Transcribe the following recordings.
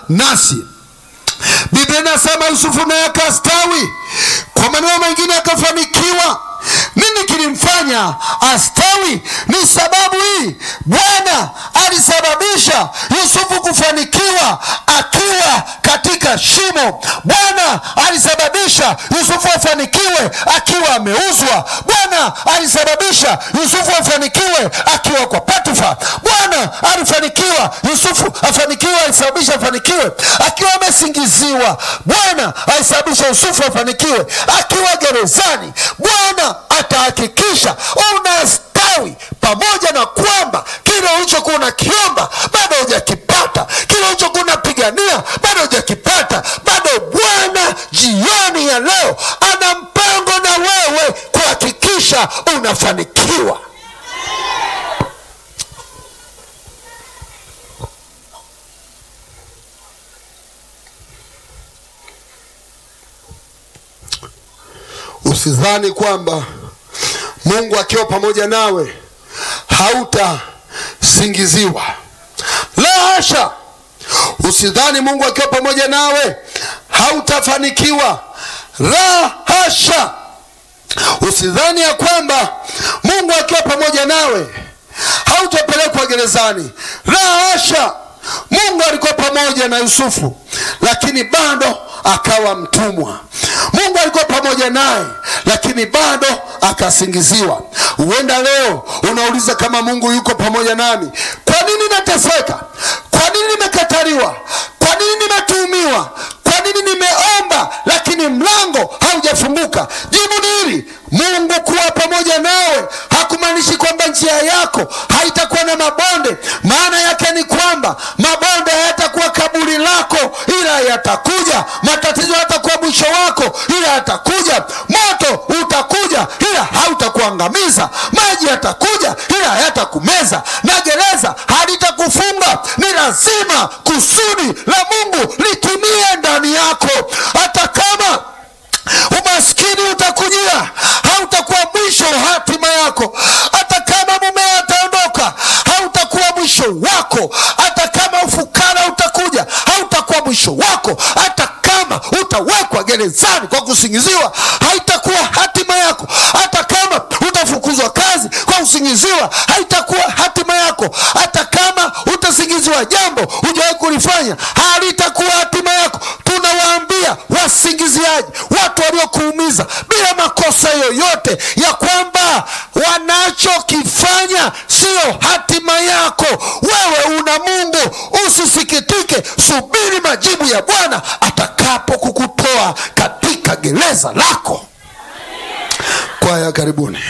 nasi. Biblia inasema Yusufu naye akastawi, kwa maneno mengine akafanikiwa. Nini kilimfanya astawi? Ni sababu hii, Bwana alisababisha Yusufu kufanikiwa akiwa katika shimo. Bwana alisababisha Yusufu afanikiwe akiwa ameuzwa. Bwana alisababisha Yusufu afanikiwe akiwa kwa Potifa. Bwana alifanikiwa Yusufu afanikiwe, alisababisha afanikiwe akiwa amesingiziwa. Bwana alisababisha Yusufu afanikiwe akiwa gerezani. Bwana atahakikisha unastawi, pamoja na kwamba kile ulichokuwa unakiomba bado hujakipata, kile ulichokuwa unapigania bado hujakipata. Bado Bwana jioni ya leo ana mpango na wewe kuhakikisha unafanikiwa. Usidhani kwamba Mungu akiwa pamoja nawe hautasingiziwa. La hasha! Usidhani Mungu akiwa pamoja nawe hautafanikiwa. La hasha! Usidhani ya kwamba Mungu akiwa pamoja nawe hautapelekwa gerezani. La hasha! Mungu alikuwa pamoja na Yusufu, lakini bado akawa mtumwa. Mungu alikuwa pamoja naye, lakini bado akasingiziwa. Huenda leo unauliza kama Mungu yuko pamoja nami, kwa nini nateseka? Kwa nini nimekataliwa? Kwa nini nimetuhumiwa? Kwa nini nimeomba lakini mlango haujafunguka? Jibu ni hili: Mungu kuwa pamoja nawe hakumaanishi kwamba njia yako haitakuwa na mabonde. Maana yake ni kwamba mabonde hayatakuwa kaburi lako, ila yatakuja. Matatizo hayatakuwa mwisho wako, ila yatakuja. Moto utakuja, ila hautakuangamiza. Maji yatakuja, ila hayatakumeza, na gereza halitakufunga. Ni lazima kusudi la Mungu litimie ndani yako, hata kama umaskini utakujia, hautakuwa mwisho wa hatima yako. Hata kama mume ataondoka, hautakuwa mwisho wako. Hata kama ufukara utakuja, hautakuwa mwisho wako. Hata kama utawekwa gerezani kwa kusingiziwa, haitakuwa hatima yako. Hata kama utafukuzwa kazi kwa kusingiziwa, haitakuwa hatima yako. Hata kama utasingiziwa jambo hujawahi kulifanya, halitakuwa hatima yako. Tunawaambia wasingiziaji, watu waliokuumiza bila makosa yoyote, ya kwamba wanachokifanya sio hatima yako. Wewe una Mungu, usisikitike, subiri majibu ya Bwana atakapo kukutoa katika gereza lako. Kwaya, karibuni.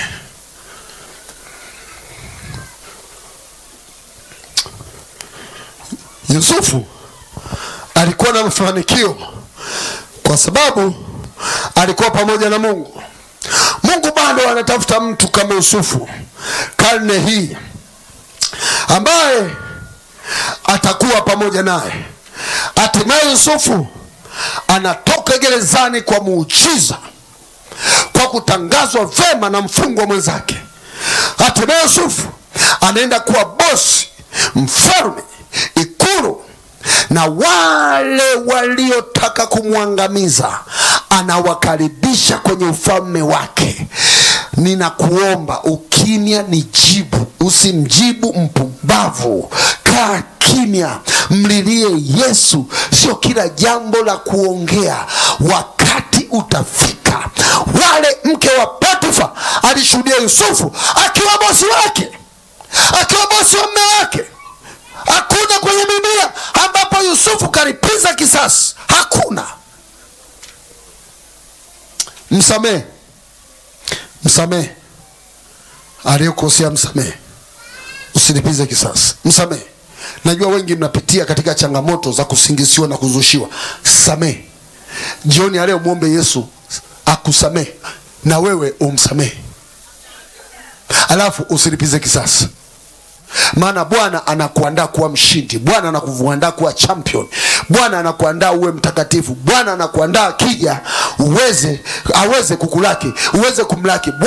Yusufu alikuwa na mafanikio kwa sababu alikuwa pamoja na Mungu. Mungu bado anatafuta mtu kama Yusufu karne hii ambaye atakuwa pamoja naye. Hatimaye Yusufu anatoka gerezani kwa muujiza, kwa kutangazwa vema na mfungwa mwenzake. Hatimaye Yusufu anaenda kuwa bosi, mfalme, ikulu na wale waliotaka kumwangamiza anawakaribisha kwenye ufalme wake. Ninakuomba, ukimya ni jibu, usimjibu mpumbavu. Kaa kimya, mlilie Yesu. Sio kila jambo la kuongea, wakati utafika. Wale mke wa Potifa alishuhudia Yusufu akiwa bosi wake, akiwa bosi wa mme wake. Hakuna kwenye Biblia ambapo Yusufu kalipiza kisasi, hakuna. Msamehe, msamehe aliyokosea, msamehe, usilipize kisasi, msamehe. Najua wengi mnapitia katika changamoto za kusingiziwa na kuzushiwa. Samehe jioni ya leo, mwombe Yesu akusamehe na wewe umsamehe, alafu usilipize kisasi maana Bwana anakuandaa kuwa mshindi. Bwana anakuandaa kuwa champion. Bwana anakuandaa uwe mtakatifu. Bwana anakuandaa akija uweze aweze kukulaki, uweze kumlaki.